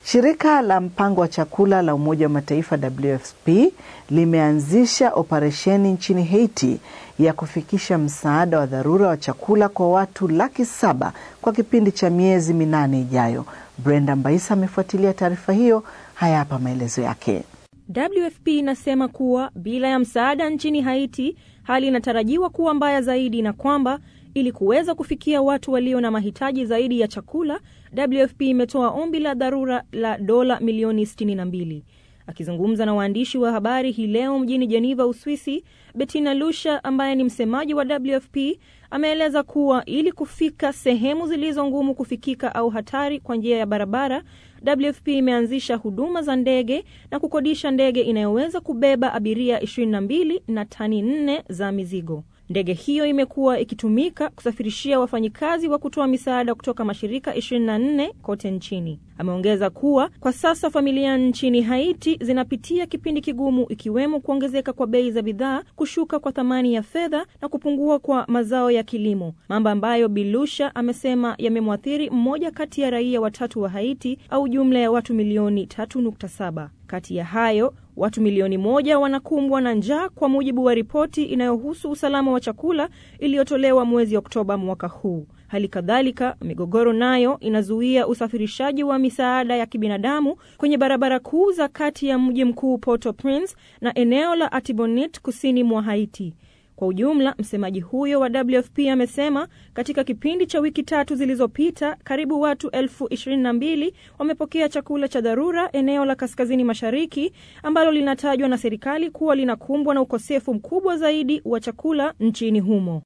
Shirika la mpango wa chakula la Umoja wa Mataifa WFP limeanzisha operesheni nchini Haiti ya kufikisha msaada wa dharura wa chakula kwa watu laki saba kwa kipindi cha miezi minane ijayo. Brenda Mbaisa amefuatilia taarifa hiyo. Haya hapa maelezo yake. WFP inasema kuwa bila ya msaada nchini Haiti hali inatarajiwa kuwa mbaya zaidi na kwamba ili kuweza kufikia watu walio na mahitaji zaidi ya chakula, WFP imetoa ombi la dharura la dola milioni 62. Akizungumza na waandishi wa habari hii leo mjini Geneva, Uswisi, Bettina Lusha ambaye ni msemaji wa WFP ameeleza kuwa ili kufika sehemu zilizo ngumu kufikika au hatari kwa njia ya barabara, WFP imeanzisha huduma za ndege na kukodisha ndege inayoweza kubeba abiria 22 na tani 4 za mizigo. Ndege hiyo imekuwa ikitumika kusafirishia wafanyikazi wa kutoa misaada kutoka mashirika 24 kote nchini. Ameongeza kuwa kwa sasa familia nchini Haiti zinapitia kipindi kigumu, ikiwemo kuongezeka kwa bei za bidhaa, kushuka kwa thamani ya fedha na kupungua kwa mazao ya kilimo, mambo ambayo Bilusha amesema yamemwathiri mmoja kati ya raia watatu wa Haiti au jumla ya watu milioni 3.7. Kati ya hayo watu milioni moja wanakumbwa na njaa kwa mujibu wa ripoti inayohusu usalama wa chakula iliyotolewa mwezi Oktoba mwaka huu. Hali kadhalika, migogoro nayo inazuia usafirishaji wa misaada ya kibinadamu kwenye barabara kuu za kati ya mji mkuu Port-au-Prince na eneo la Artibonite kusini mwa Haiti. Kwa ujumla, msemaji huyo wa WFP amesema katika kipindi cha wiki tatu zilizopita karibu watu elfu ishirini na mbili wamepokea chakula cha dharura eneo la kaskazini mashariki ambalo linatajwa na serikali kuwa linakumbwa na ukosefu mkubwa zaidi wa chakula nchini humo.